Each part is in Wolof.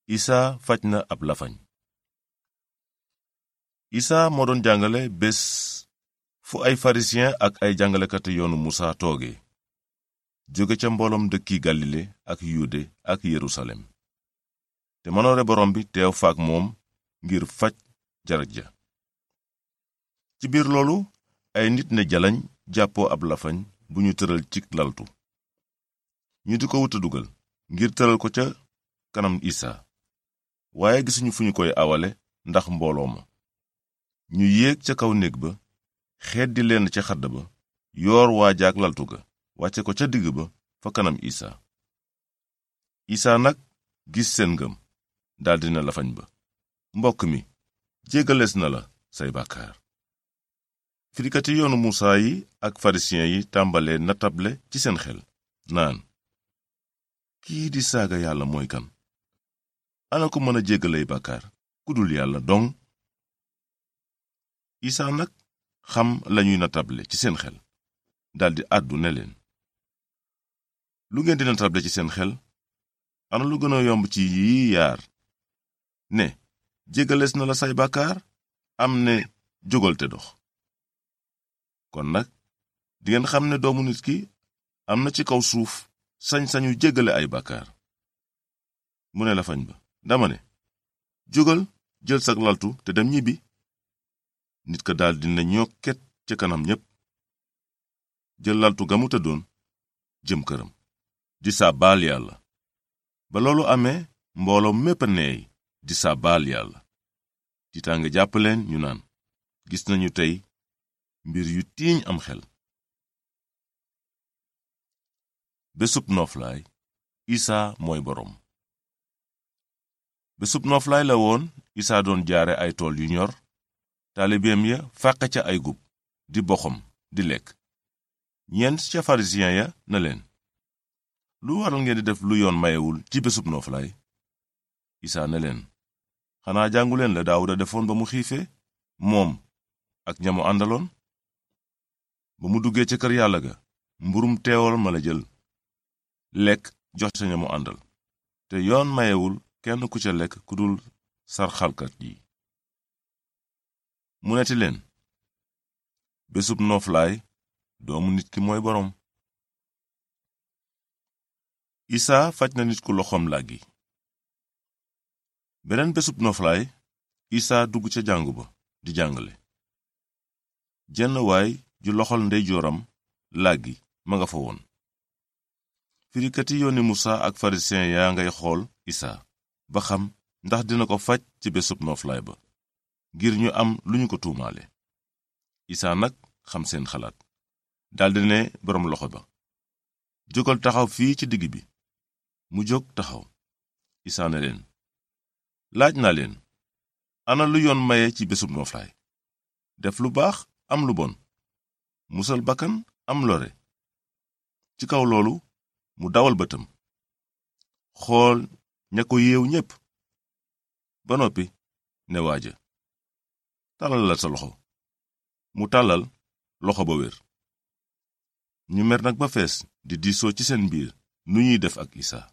isaa faj na ab lafañ isaa moo doon jàngale bés fu ay pharisien ak ay jàngalekati yoonu musa tooge jóge ca mbooloom dëkki galile ak yude ak yerusalem te manoore borom bi teew faak moom ngir faj jaraj ja ci biir loolu ay nit ne jalañ jàppoo ab lafañ bu ñu tëral ci laltu ñu di ko wuta dugal ngir tëral ko ca kanam isaa waaye gisuñu fu ñu koy awale ndax mbooloo ma ñu yéeg ca kaw néeg ba xeddi leen ca xadd ba yoor waajaak laltu ga wàcce ko ca digg ba fa kanam isaa isaa nag gis seen ngëm daldi na lafañ ba mbokk mi jéggalees na la say bàkkaar firikati yoonu muusaa yi ak farisiyen yi tàmbalee natable ci seen xel naan kii di saaga yàlla mooy kan ana ko mën a jéggalay bàkkaar ku dul yàlla dong isaa nag xam lañuy natable ci seen xel daldi àddu ne leen lu ngeen di natable ci seen xel ana lu gën a yomb ci yii yaar ne jéggalees na la say bàkkaar am ne jógal te dox kon nag dingeen xam ne doomu nit ki am na ci kaw suuf sañ-sañu jéggale ay bàkkaar mu ne lafañ ba dama ne jógal jël sag laltu te dem ñibbi nit ka daldi ne ñokket ca kanam ñépp jël laltu ga mu tëddoon jëm këram di sàbbaal yàlla ba loolu amee mbooloo mépp a neey di sàbbaal yàlla tiitaange jàpp leen ñu naan gis nañu tey mbir yu tiiñ am xel bésub nooflaay isaa mooy boroom bésub nooflaay la woon isaa doon jaare ay tool yu ñor taalibeem ya fàqe ca ay gub di boxom di lekk ñeent ca farisiyen ya na leen lu waral ngeen di def lu yoon mayewul ci bésub nooflaay isaa ne leen xanaa jànguleen la daawuda defoon ba mu xiifee moom ak ñamu àndaloon ba mu duggee ca kër yàlla ga mburum teewal ma la jël lekk jox ca ñamu àndal te yoon mayewul kenn ku ca lekk ku dul sarxalkat yi mu neti leen bésub nooflaay doomu nit ki mooy boroom isaa faj na nit ku loxoom làggi beneen bésub nooflaay isaa dugg ca jàngu ba di jàngale jenn waay ju loxol ndeyjooram làggi ma nga fa woon firikati yooni musa ak farisiyen yaa ngay xool isaa ba xam ndax dina ko faj ci bésub nooflaay ba ngir ñu am lu ñu ko tuumaale isaa nag xam seen xalaat daldi ne boroom loxo ba jógal taxaw fii ci digg bi mu jóg taxaw isaa ne leen laaj naa leen ana lu yoon maye ci bésub nooflaay def lu baax am lu bon musal bakkan am lore ci kaw loolu mu dawal bëtam xool ña ko yeew ñépp ba noppi ne waaja tàllal la sa loxo mu tàllal loxo ba wér ñu mer nag ba fees di diisoo ci seen biir nu ñuy def ak isaa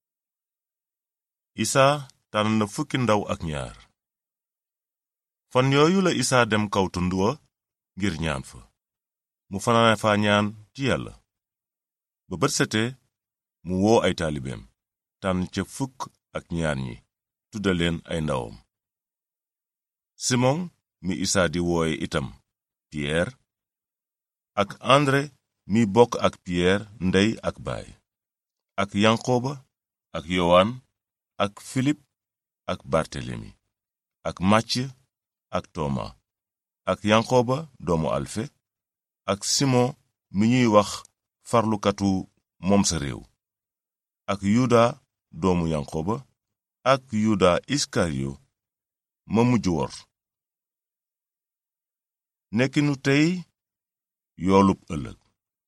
isaa tànn na fukki ndaw ak ñaar fan yooyu la isaa dem kaw tund wa ngir ñaan fa mu fanaane fa ñaan ci yàlla ba bët setee mu woo ay taalibeem tànn ca fukk ak ñaar ñi tudda leen ay ndawam simon mi isaa di wooye itam piyeer ak andre mi bokk ak piyeer ndey ak baay ak yanqooba ak yowaan ak filip ak bartelemi ak màcc ak tooma ak yanqooba doomu alfe ak simon mi ñuy wax farlukatu moom sa réew ak yuda doomu yanqooba ak yuda iskariyo ma mujj wor nekkinu tey yoolub ëllëg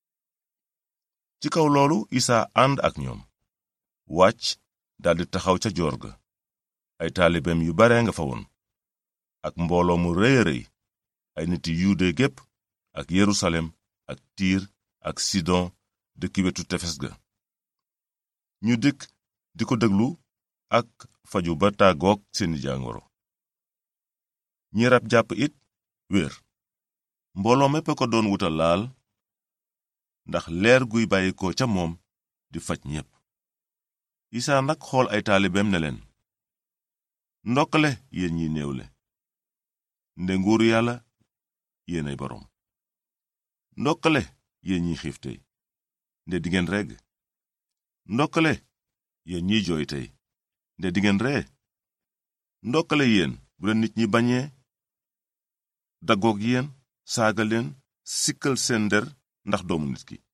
ci kaw loolu isaa ànd ak ñoom wàcc daldi taxaw ca joor ga ay taalibeem yu bare nga fa woon ak mbooloo mu rëy a rëy ay niti yuude gépp ak yerusalem ak tiir ak sidon dëkki wetu tefes ga ñu dikk di ko déglu ak faju ba tàggook seeni jàngoro ñi rab jàpp it wér mbooloo mépp ko doon wuta laal ndax leer guy bàyyi ko ca moom di faj ñépp isaa nag xool ay taalibeem ne leen ndokkale yéen ñi néewle nde nguuru yàlla yéenay boroom ndokkale yéen ñi xiif tey nde dingeen regg ndokkale yéen ñiy jooy tey nde dingeen ree ndokkale yéen bu leen nit ñi bañee daggoog yéen saaga leen sikkal seen der ndax doomu nit ki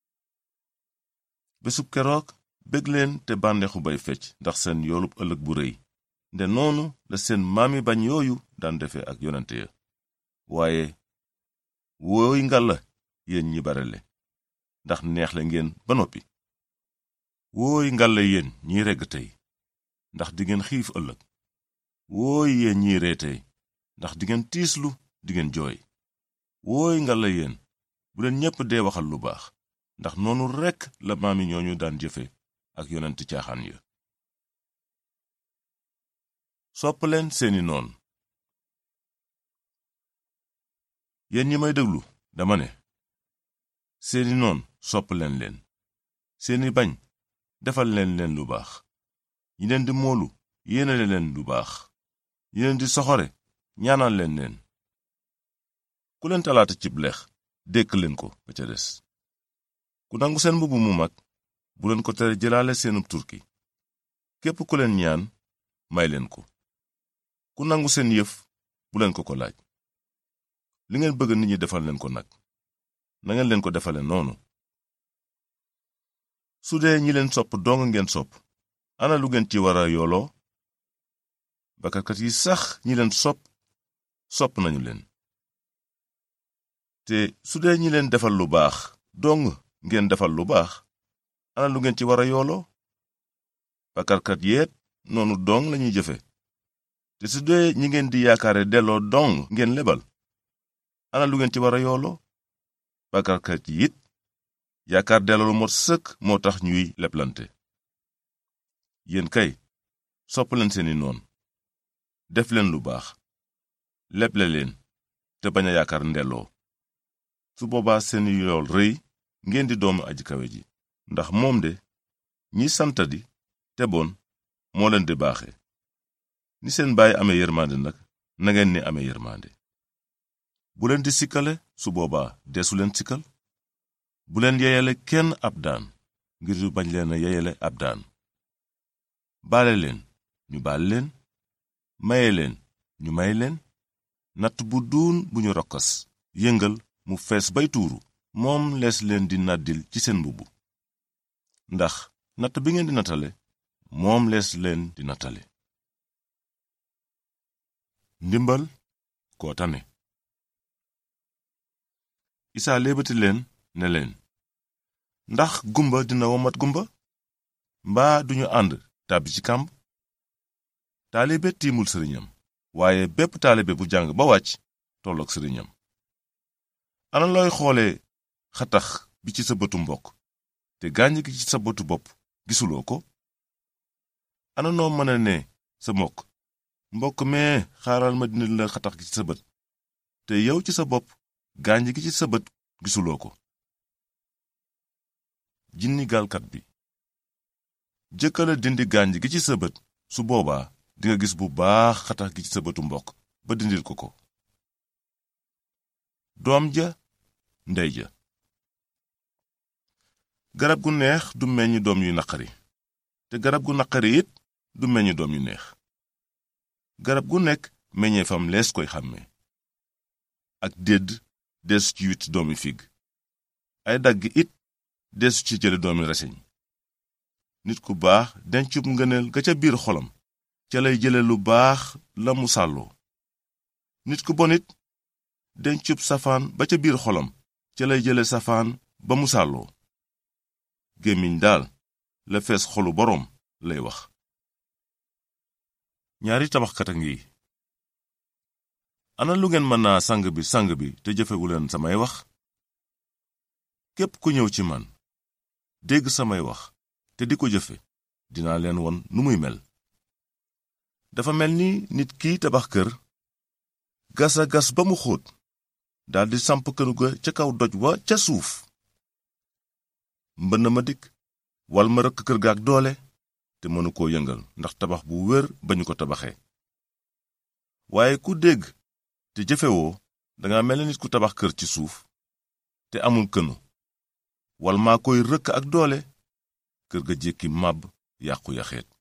bésub keroog bég leen te bànneexu bay fecc ndax seen yoolub ëllëg bu rëy nde noonu la seen maami bañ yooyu daan defe ak yonente ya waaye wooy ngalla yéen ñi barele ndax neexle ngeen ba noppi wooy ngalla yéen ñiy regg tey ndax dingeen xiif ëllëg wooy yéen ñiy ree tey ndax dingeen tiislu dingeen jooy wooy ngalla yéen bu leen ñépp dee waxal lu baax ndax noonu rekk la maami ñooñu daan jëfe ak yonent caaxaan ya sopp leen seeni noon yéen ñi may déglu dama ne seeni noon sopp leen leen seeni bañ defal leen leen lu baax ñi leen di moolu yéenale leen lu baax ñi leen di soxore ñaanal leen leen ku leen talaata cib lex dékk leen ko ba ca des ku nangu seen mbubb mu mag bu leen ko tere jëlaale seenub turki képp ku leen ñaan may leen ko ku nangu seen yëf bu leen ko ko laaj li ngeen bëgg nit ñi defal leen ko nag nangeen leen ko defale noonu su dee ñi leen sopp dong ngeen sopp ana lu ngeen ci wara yooloo bakkarkat yi sax ñi leen sopp sopp nañu leen te su dee ñi leen defal lu baax dong ngeen defal lu baax ana lu ngeen ci wara yooloo bakkarkat yeet noonu dong lañuy jëfe te su dee ñi ngeen di yaakaare delloo dong ngeen lebal ana lu ngeen ci wara yooloo bakkarkat yi it yaakaar delloo lu mot sëkk moo tax ñuy leblante yéen kay sopp leen seeni noon def leen lu baax leble leen te bañ a yaakaar ndelloo su boobaa seeni yool rëy ngeen di doomu aji kawe ji ndax moom de ñi santadi te bon moo leen di baaxe ni seen baay amee yërmande nag nangeen ni amee yërmande bu leen di sikkale su boobaa deesu leen sikkal bu leen yeyale kenn ab daan ngir du bañ leen a yeyale ab daan baale leen ñu baal leen maye leen ñu may leen natt bu duun bu ñu rokkas yëngal mu fees bay tuuru moom lees leen di nàddil ci seen mbubb ndax natt bi ngeen di nattale moom lees leen di nattale ndimbal koo tane isaa léebati leen ne leen ndax gumba dina womat gumba mbaa duñu ànd tàbbi ci kàmb taalibe tiimul sëriñam waaye bépp taalibe bu jàng ba wàcc tolloog sëriñam ana looy xoole xatax bi ci sa bëtu mbokk te gàññ gi ci sa bëtu bopp gisuloo ko ana noo mën a ne sa mbokk mbokk mee xaaral ma dindi la xatax gi ci sa bët te yow ci sa bopp gàññ gi ci sa bët gisuloo ko jinni gaalkat bi jëkkala dindi gànj gi ci sa bët su boobaa dinga gis bu baax xatax gi ci sa bëtu mbokk ba dindil ko ko doom ja ndey ja garab gu neex du meññ doom yu naqari te garab gu naqari it du meññ doom yu neex garab gu nekk meññeefam lees koy xàmme ak dédd deesu ci wit doomi fig ay dagg it deesu ci jële doomi reseñ nit ku baax dencub ngëneel ga ca biir xolam ca lay jële lu baax la mu sàlloo nit ku bon it dencub safaan ba ca biir xolam ca lay jële safaan ba mu sàlloo gémmiñ daal la fees xolu boroom lay wax ñaari tabaxkat a ngi ana lu ngeen mën naa sang bi sang bi te jëfewuleen samay wax képp ku ñëw ci man dégg samay wax te di ko jëfe dinaa leen won nu muy mel dafa mel ni nit kiy tabax kër gasa gas ba mu xóot daldi samp kënu ga ca kaw doj wa ca suuf mbënn ma dikk wal ma rëkk kër ga ak doole te mënu koo yëngal ndax tabax bu wér ba ñu ko tabaxee waaye ku dégg te jëfewoo danga mel ni nit ku tabax kër ci suuf te amul kënu wal maa koy rëkk ak doole kër ga jékki màbb yàqu yaxeet